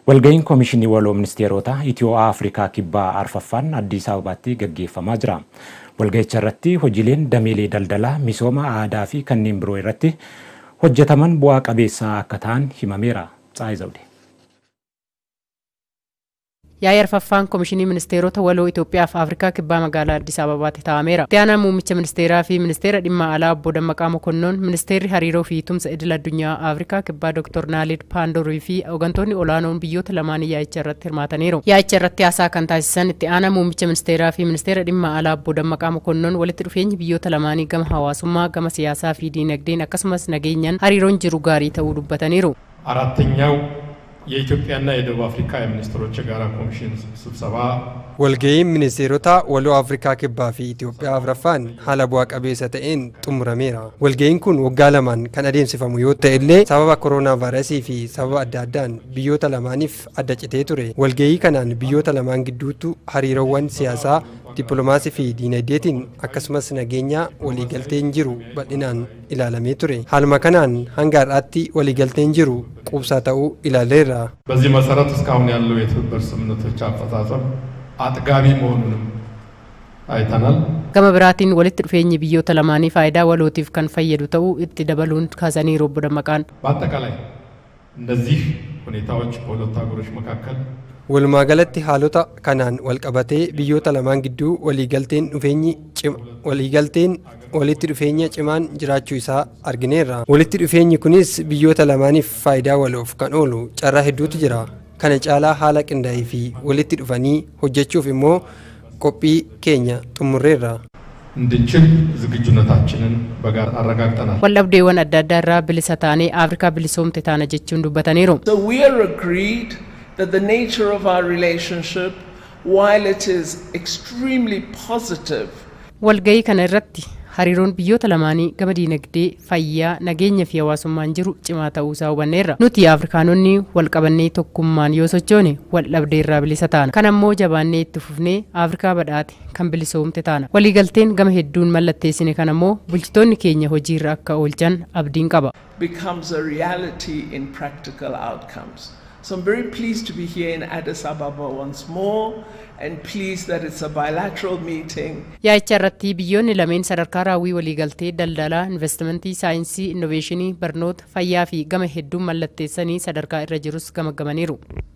Walga'iin Koomishinii Waloo Ministeerota Itiyoo Afrikaa Kibbaa Arfaffaan Addis Ababaatti gaggeeffamaa jira. Walga'icha irratti hojiileen dameelee daldalaa, misooma aadaa fi kanneen biroo irratti hojjetaman bu'aa qabeessa akka ta'an himameera. Tsaayi Zawde. Yaa'ii arfaffaan Koomishinii Ministeerota Waloo Itoophiyaa fi Afrikaa Kibbaa magaalaa Addis Ababaatti taa'ameera. Itti aanaa muummicha ministeeraa fi ministeera dhimma alaa obbo Dammaqaa Mokonnoon, ministeerri hariiroo fi tumsa idil addunyaa Afrikaa Kibbaa Dr. Naalid Paandorii fi hooggantoonni olaanoon biyyoota lamaanii yaa'icha irratti hirmaataniiru. Yaa'icha irratti haasaa kan taasisan itti aanaa muummicha ministeeraa fi ministeera dhimma alaa obbo Dammaqaa Mokonnoon walitti dhufeenyi biyyoota lamaanii gama hawaasummaa, gama siyaasaa fi diinagdeen akkasumas nageenyaan hariiroon jiru gaarii ta'uu dubbataniiru. አራተኛው የኢትዮጵያና የደቡብ አፍሪካ የሚኒስትሮች የጋራ ኮሚሽን ስብሰባ Walga'iin ministeerota waloo Afrikaa Kibbaa fi Itoophiyaa afraffaan haala bu'aa qabeessa ta'een xumurameera. Walga'iin kun waggaa lamaan kan adeemsifamu yoo ta'e illee sababa kooroonaa vaayirasii fi sababa adda addaan biyyoota lamaaniif adda citee ture. Walga'ii kanaan biyyoota lamaan gidduutti hariiroowwan siyaasaa, dippiloomaasii fi diinagdeetiin akkasumas nageenya waliigalteen jiru bal'inaan ilaalamee ture. Haaluma kanaan hanga har'aatti waliigalteen jiru quubsaa ta'uu ilaaleerra. በዚህ መሰረት እስካሁን ያለው የትብብር ስምምነቶች አፈጻጸም አጥጋቢ መሆኑንም አይተናል። Gama biraatiin walitti dhufeenyi biyyoota lamaanii faayidaa walootiif kan fayyadu ta'uu itti dabaluun kaasaniiru obbo Dammaqaan. በአጠቃላይ እነዚህ ሁኔታዎች በሁለቱ ሀገሮች መካከል Walumaa galatti haalota kanaan walqabatee biyyoota lamaan gidduu waliigalteen dhufeenyi cima waliigalteen walitti dhufeenya cimaan jiraachuu isaa argineerra. Walitti dhufeenyi kunis biyyoota lamaaniif faayidaa waloof kan oolu carraa hedduutu jira. Kana caalaa haala qindaa'ee fi walitti dhufanii hojjechuuf immoo qophii keenya xumurreerra. እንድንችል ዝግጁነታችንን በጋራ አረጋግጠናል። Waldhabdeewwan adda addaa irraa bilisa taanee Afrikaa bilisoomte taana jechuun dubbataniiru. So we are agreed that the nature of our relationship, while it is extremely positive, Walga'ii kana irratti hariiroon biyyoota lamaanii gama diinagdee, fayyaa, nageenya fi hawaasummaan jiru cimaa ta'uu isaa hubanneerra. Nuti Afrikaanonni wal qabannee tokkummaan yoo sochoone wal dhabdee irraa bilisa taana. Kan ammoo jabaannee itti fufnee Afrikaa badhaate kan bilisoomte taana. Waliigalteen gama hedduun mallatteessine kan ammoo bulchitoonni keenya hojiirra akka oolchan abdiin qaba. becomes a reality in practical outcomes. So I'm very pleased to be here in Addis Ababa once more and pleased that it's a bilateral meeting. Yaa'icha irratti biyyoonni lameen sadarkaa raawwii waliigaltee daldalaa, investimentii, saayinsii, innoveeshinii, barnoota, fayyaa fi gama hedduun mallatteessanii sadarkaa irra jirus gamagamaniiru.